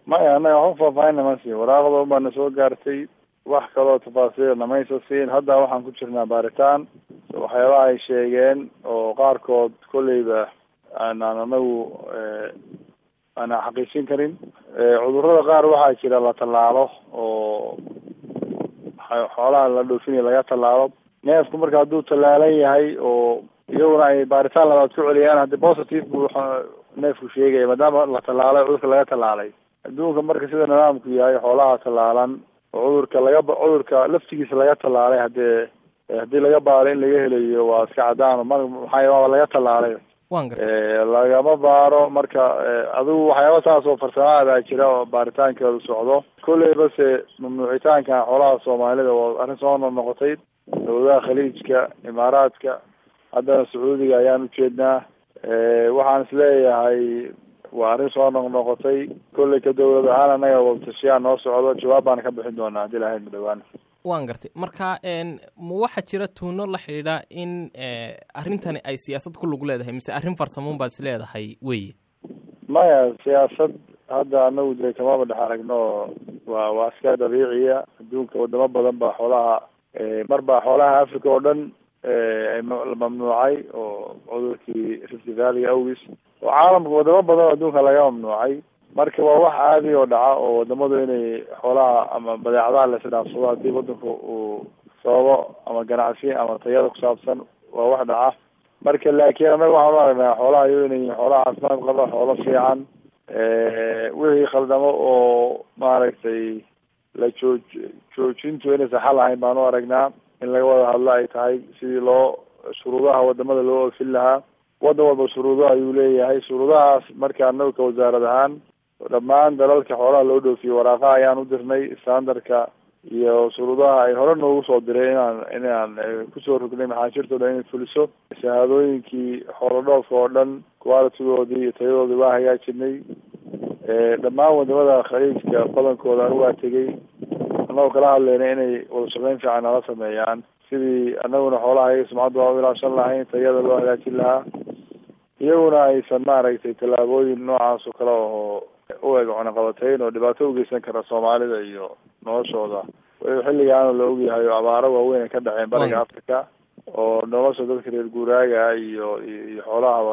maya annaga waxba faahfaahinna ma siin waraaqda un baana soo gaartay wax kaloo tafaasiil namaysa siin hadda waxaan ku jirnaa baaritaan waxyaabaha ay sheegeen oo qaarkood kolleyba aanaan anagu aanan xaqiijin karin cudurrada qaar waxaa jira la tallaalo oo xoolaha la dhoofinaya laga tallaalo neefku marka hadduu tallaalan yahay oo iyaguna ay baaritaan labaad ku celiyaan haddii positive buu neefku sheegaya maadaama la tallaalay cudurka laga tallaalay adduunka marka sida nidaamku yahay xoolaha tallaalan oo cudurka laga cudurka laftigiisa laga tallaalay haddee haddii laga baaro in laga helayo waa iska cadaan mar maxaa waaba laga tallaalay wan gartay lagama baaro marka adigu waxyaaba saas oo farsamaadaa jira oo baaritaankeedu socdo kolley base mamnuucitaanka xoolaha soomaalida waa arrin soo noqnoqotay dawladaha khaliijka imaaraadka haddana sacuudiga ayaan ujeednaa waxaan isleeyahay waa arrin soo noqnoqotay kolley ka dawlad ahaan annaga wabtashiyaa noo socdo jawaab baana ka bixin doonaa haddii lahayd ma dhawaan waan gartay marka ma waxaa jira tuuno la xidhiidha in arrintani ay siyaasad ku lug leedahay mise arrin farsamoon baad is leedahay weye maya siyaasad hadda anagu dee kamaba dhex aragno waa waa iska dabiiciya adduunka wadamo badan baa xoolaha mar baa xoolaha africa oo dhan la mamnuucay oo cudurkii rift valley awgis oo caalamka wadamo badan oo adduunka laga mamnuucay marka waa wax caadi oo dhaca oo wadamadu inay xoolaha ama badeecadaha la isdhaafsado haddii wadanku uu sababo ama ganacsi ama tayada kusaabsan waa wax dhaca marka laakiin annaga waxaan u aragnaa xoolaha iyo inay xoolaha caafimaad qaba xoolo fiican wixii khaldamo oo maaragtay la jooj joojintu inaysan xal ahayn baan u aragnaa in laga wada hadlo ay tahay sidii loo shuruudaha wadamada loo oofin lahaa wadan walba shuruudo ayuu leeyahay shuruudahaas marka anagu ka wasaarad ahaan dhammaan dalalka xoolaha loo dhoofiyo waraaqa ayaan u dirnay standardka iyo shuruudaha ay hore noogu soo diray inaan inaan kusoo rognay maxaashirtooda inay fuliso shahaadooyinkii xoolo dhoofka oo dhan qualitigoodii iyo tayadoodii waa hagaajinay dhammaan wadamada khaliijka badankooda anu waa tegey annagoo kala hadlayna inay wada shaqeyn fiican nala sameeyaan sidii anaguna xoolaha iyaga sumcadda waa u ilaashan lahayn tayada loo hagaajin lahaa iyaguna aysan maaragtay tallaabooyin noocaas oo kale oo u eg cunaqabatayn oo dhibaato ugeysan kara soomaalida iyo noloshooda xilligaana la ogyahay oo abaaro waaweyn ay ka dhaceen bariga africa oo nolosha dadka reer guuraaga iyo iyo xoolahaba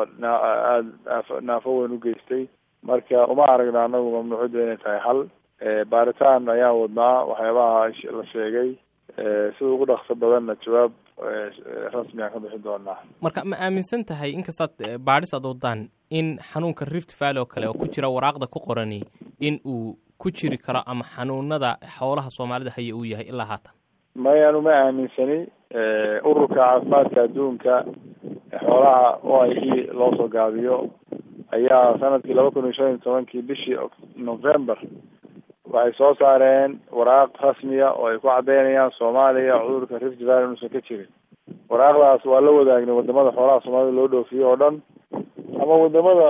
aada naafo weyn u geystay marka uma aragna anagu mamnuucadda inay tahay hal baaritaan ayaan wadnaa waxyaabaha la sheegay sida ugu dhaqso badanna jawaab rasmi aan ka bixin doonaa marka ma aaminsan tahay inkastaad baadhis aad wadaan in xanuunka rift valley oo kale oo ku jira waraaqda ku qorani in uu ku jiri karo ama xanuunada xoolaha soomaalida haya uu yahay ilaa haatan mayanu ma aaminsani ururka caafimaadka adduunka xoolaha o i e loo soo gaabiyo ayaa sanadkii laba kun iyo shan iyo tobankii bishii november waxay soo saareen waraaq rasmiya oo ay ku caddeynayaan soomaaliya cudurka rift valley inuusan ka jirin waraaqdaas waa la wadaagnay wadamada xoolaha soomaalida loo dhoofiyo oo dhan ama wadamada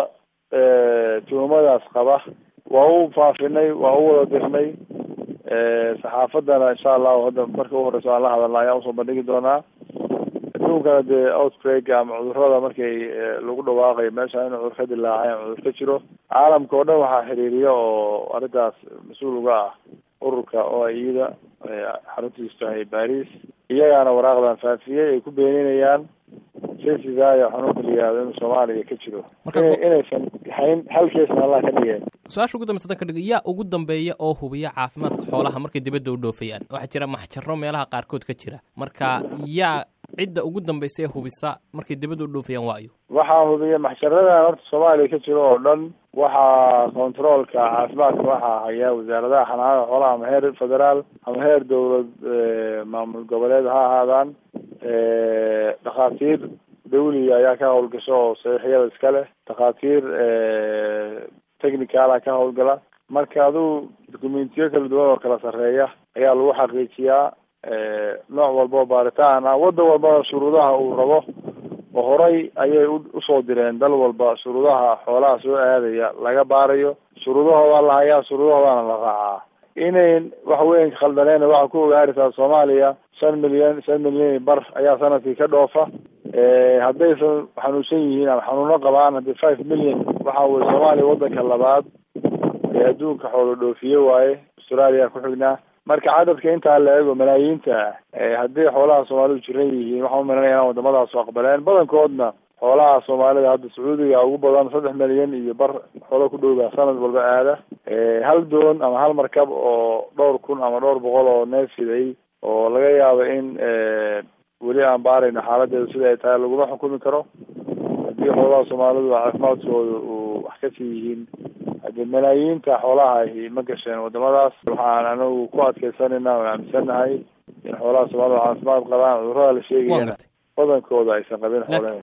tuhumadaas qaba waa u faafinay waa u wada dirnay saxaafadana insha allahu hadda marka u horeyso aan la hadalna ayaan usoo bandhigi doonaa adduunkana dee outbreak ama cudurada markay lagu dhawaaqayo meesha in cudur ka dilaacay ama cudur ka jiro caalamka oo dhan waxaa xiriiriya oo arrintaas mas-uul uga ah ururka o i da xaruntiisu tahay baris iyagaana waraaqdan faafiyey ay ku beeninayaan sesidayo xanuunka la yihahdo inuu soomaaliya ka jiro inaysan hayn hal keesna allah ka dhigeen su-aasha ugu dambeysa dan ka dhigo yaa ugu dambeeya oo hubiya caafimaadka xoolaha markay dibadda u dhoofayaan waxaa jira maxjaro meelaha qaarkood ka jira marka yaa cidda ugu dambaysa ee hubisa markay dibadda u dhoofayaan waayo waxaa hubiya maxjaradan horta soomaaliya ka jiro oo dhan waxaa controolka caafimaadka waxaa haya wasaaradaha xanaanada xoolaha ama heer federaal ama heer dowlad maamul goboleed ha ahaadaan dhakhaatiir dawliga ayaa ka howlgasho oo saxiixyada iska leh dhakhaatiir technicala ka howlgala marka aduu dokumentiyo kala duwan oo kala sarreeya ayaa lagu xaqiijiyaa nooc walba oo baaritaan ah waddan walbana shuruudaha uu rabo oo horay ayay usoo direen dal walba shuruudaha xoolaha soo aadaya laga baarayo shuruudahooda la hayaa shuruudahoodana la raacaa inayn wax weyn khaldaneen waxaa ku ogaaraysaa soomaaliya shan milyan shan milyan bar ayaa sanadkii ka dhoofa haddaysan xanuunsan yihiin ama xanuuno qabaan haddii five million waxa weye soomaaliya waddanka labaad ee adduunka xoolo dhoofiye waaye australia ku xignaa marka cadadka intaa la eego malaayiinta haddii xoolaha soomaalidu jiran yihiin waxaan umalanaya inaan wadamadaas aqbaleen badankoodna xoolaha soomaalida hadda sacuudiga ugu badan saddex milyan iyo bar xoolo ku dhowba sanad walba aada hal doon ama hal markab oo dhowr kun ama dhowr boqol oo neef siday oo laga yaabo in weli aan baarayno xaaladeedu sida ay tahay laguma xukumi karo haddii xoolaha soomaalidu caafimaadkooda uu wax kasii yihiin haddii malaayiinta xoolaha ma gasheen wadamadaas waxaan anagu ku adkeysanayna oo aaminsannahay in xoolaha soomaalida caafimaad qabaan cudurada la sheegayana badankooda aysan qabin xoolahe